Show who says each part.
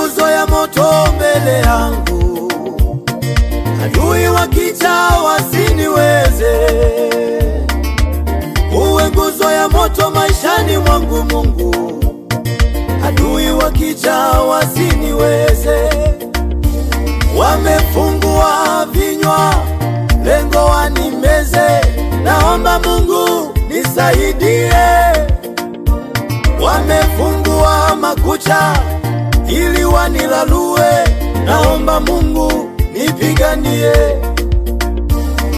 Speaker 1: nguzo ya moto mbele yangu, adui wakija wasiniweze. Uwe nguzo ya moto maishani mwangu Mungu, adui wakija wasiniweze. Wamefungua vinywa, lengo wanimeze. Naomba Mungu nisaidie. Wamefungua makucha ili wanilalue. Naomba Mungu nipiganie.